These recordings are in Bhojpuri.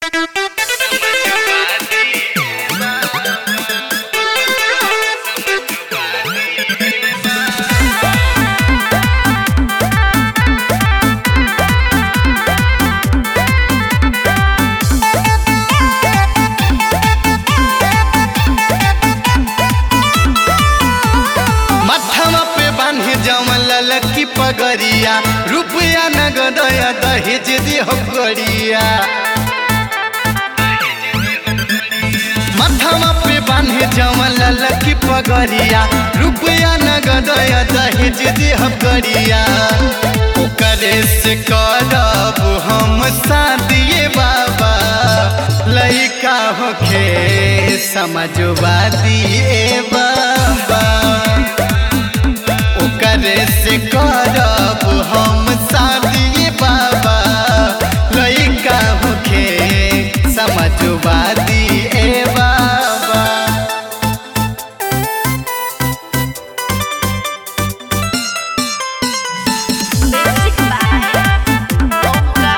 गरिया रुपया नगदया दहेज दिह गरिया माथामा पे बान्हे जमल लकी पगरिया रुपया नगदया दहेज दिह गरिया ओकरे से करब हम शादिए बाबा लइका होखे समझवा दिए बाबा ओकरे से करब हम शादी बाबा लइका होखे समझवा दिए बाबा Music by Bonga.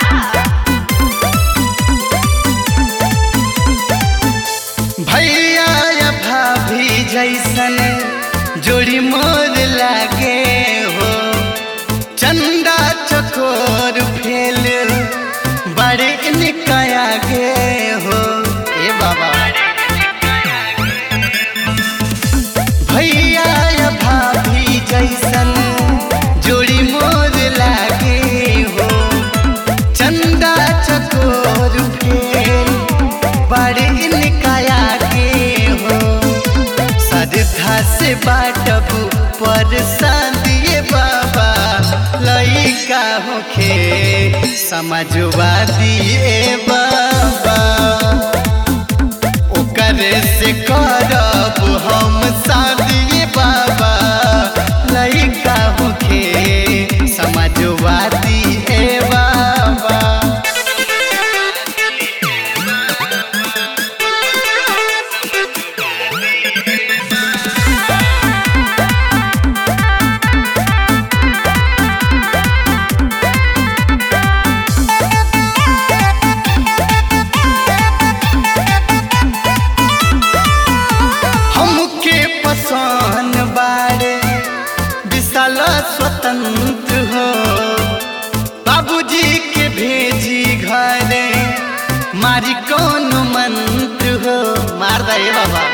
भैया या भाभी जैसन जोड़ी मोर लागे हो चंदा चकोर फेल बड़े निकाया गे हो ए बाबा भैया या भाभी जैसन जोड़ी मोर लागे हो चंदा चकोर फेल बड़े निकाया के हो श्रद्धा से बाटब पर दिए बाबा लइका होखे समझवा दिए बाबा ओकरे से करब हम शादी बाबा लइका होखे समझवा दिए बाबा हमके पसंद बारे विशाल स्वतंत्र हो बाबूजी के भेजी घरे मारी कौन मंत्र हो मार दे बाबा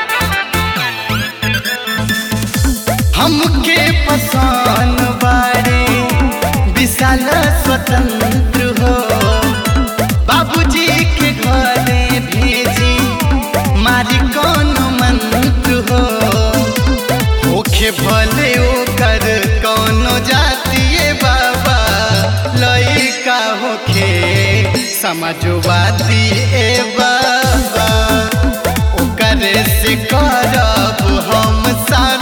हमके पसंद बारे विशाल स्वतंत्र हो बाबूजी के घरे भेजी मारी कौन मंत्र हो होखे भले ओकर कौनो जातिए बाबा लइका होखे समझवा दिए बाबा ओकरे से करब हम शादी